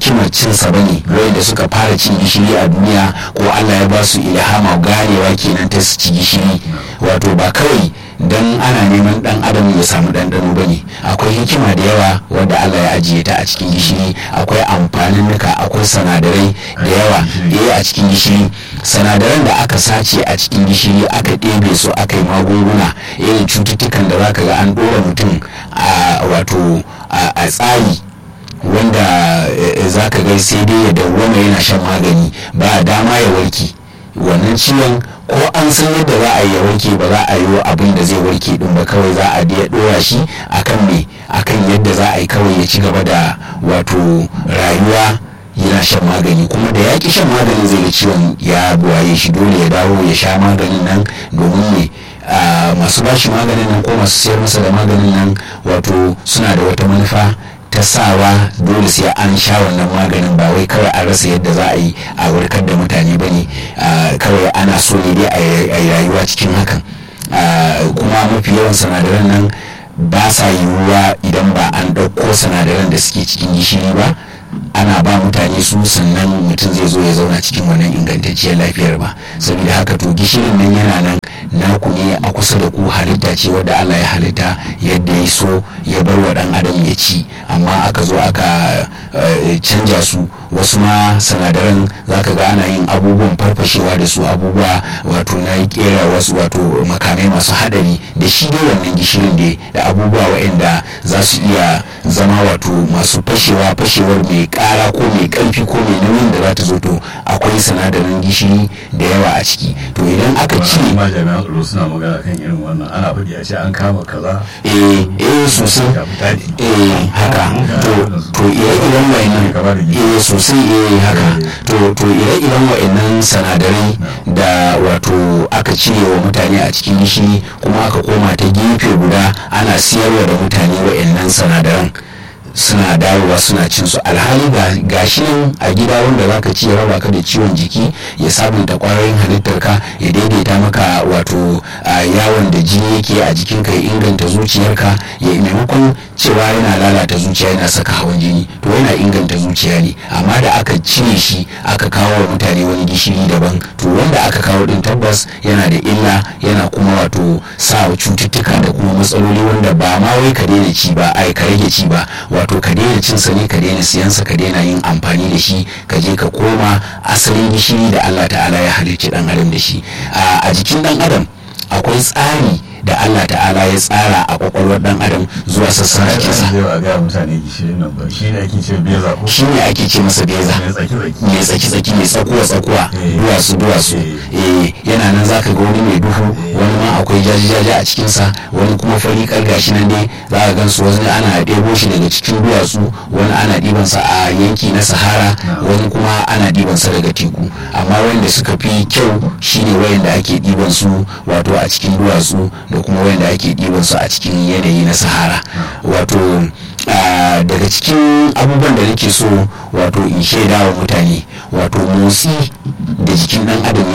hikimar cinsa ba ne wanda suka fara cin gishiri a duniya ko allah ya ba su ilhama ganewa kenan ta su ci gishiri wato ba kawai don ana neman dan adam ya samu ɗanɗano ba ne akwai hikima da yawa wadda allah ya ajiye ta a cikin gishiri akwai amfanin nuka akwai sanadarai da yawa eh a cikin gishiri sanadaran da aka sace a cikin gishiri aka ɗebe su aka yi magunguna irin cututtukan da zaka ga an ɗora mutum a wato a tsari wanda za ka ga sai dai ya dawwama yana shan magani ba dama ya warke wannan ciwon ko an san yadda za a yi ya warke ba za a yi abin da zai warke din ba kawai za a ya dora shi akan me akan yadda za a yi kawai ya ci gaba da wato rayuwa yana shan magani kuma da ya ki shan maganin zai ga ciwon ya buwaye shi dole ya dawo ya sha maganin nan domin ne masu bashi maganin nan ko masu sayar masa da maganin nan wato suna da wata manufa ta sawa dole sai an sha wannan maganin ba wai kawai an rasa yadda za a yi a warkar da mutane ba ne kawai ana so ne dai a yi rayuwa cikin hakan kuma mafi yawan sinadaran nan ba sa yiwuwa idan ba an ɗauko sinadaran da suke cikin gishiri ba ana ba mutane su sannan mutum zai zo ya zauna cikin wannan ingantacciyar lafiyar ba saboda haka to gishirin nan yana nan naku ne a kusa da ku halitta ce wadda Allah ya halitta yadda ya so ya bar wa dan adam ya ci amma aka zo aka canja su wasu ma sanadaran zaka ga ana yin abubuwan farfashewa da su abubuwa wato na kera wasu wato makamai masu hadari da shi dai wannan gishirin da abubuwa waɗanda za su iya zama wato masu fashewa fashewar mai kara ko mai karfi ko mai nauyin da za ta zo to akwai sinadarin gishiri da yawa a ciki to idan aka cire ma jami'an tsaro suna magana kan irin wannan ana faɗi a ce an kama kaza eh eh sosai eh haka to to ire-iren wayannan eh sosai eh haka to to ire-iren wayannan sinadarai da wato aka cire wa mutane a cikin gishiri kuma aka koma ta gefe guda ana siyarwa da mutane wayannan sinadaran suna dawowa suna cin su alhali ga shi nan a gida wanda zaka ci ya raba ka da ciwon jiki ya sabunta kwayoyin halittar ka ya daidaita maka wato yawon da jini yake a jikin ka ya inganta zuciyarka ya maimakon cewa yana lalata zuciya yana saka hawan jini to yana inganta zuciya ne amma da aka cire shi aka kawo wa mutane wani gishiri daban to wanda aka kawo din tabbas yana da illa yana kuma wato sa cututtuka da kuma matsaloli wanda ba ma wai ka daina ci ba ai ka rage ci ba wato ka daina cin sa ne ka daina siyansa ka daina yin amfani da shi ka je ka koma asalin gishiri da Allah ta'ala ya halicci dan adam da shi a jikin dan adam akwai tsari da Allah ta'ala ya tsara a kwakwalwar dan adam zuwa sassan jikinsa shi ne ake ce masa beza mai tsaki-tsaki mai tsakuwa-tsakuwa duwatsu-duwatsu yana nan zaka ga wani mai duhu wani ma akwai jaji-jaji a cikinsa wani kuma fari gashi nan dai za ka gansu wani ana ɗebo shi daga cikin duwatsu wani ana ɗibansa a yanki na sahara wani kuma ana ɗibansa daga teku amma wanda suka fi kyau shine wayanda ake ɗiban su wato a cikin duwatsu da kuma wanda ake ɗiban su a cikin yanayi na sahara wato daga cikin abubuwan da nake so wato in shaida wa mutane wato motsi da jikin ɗan adam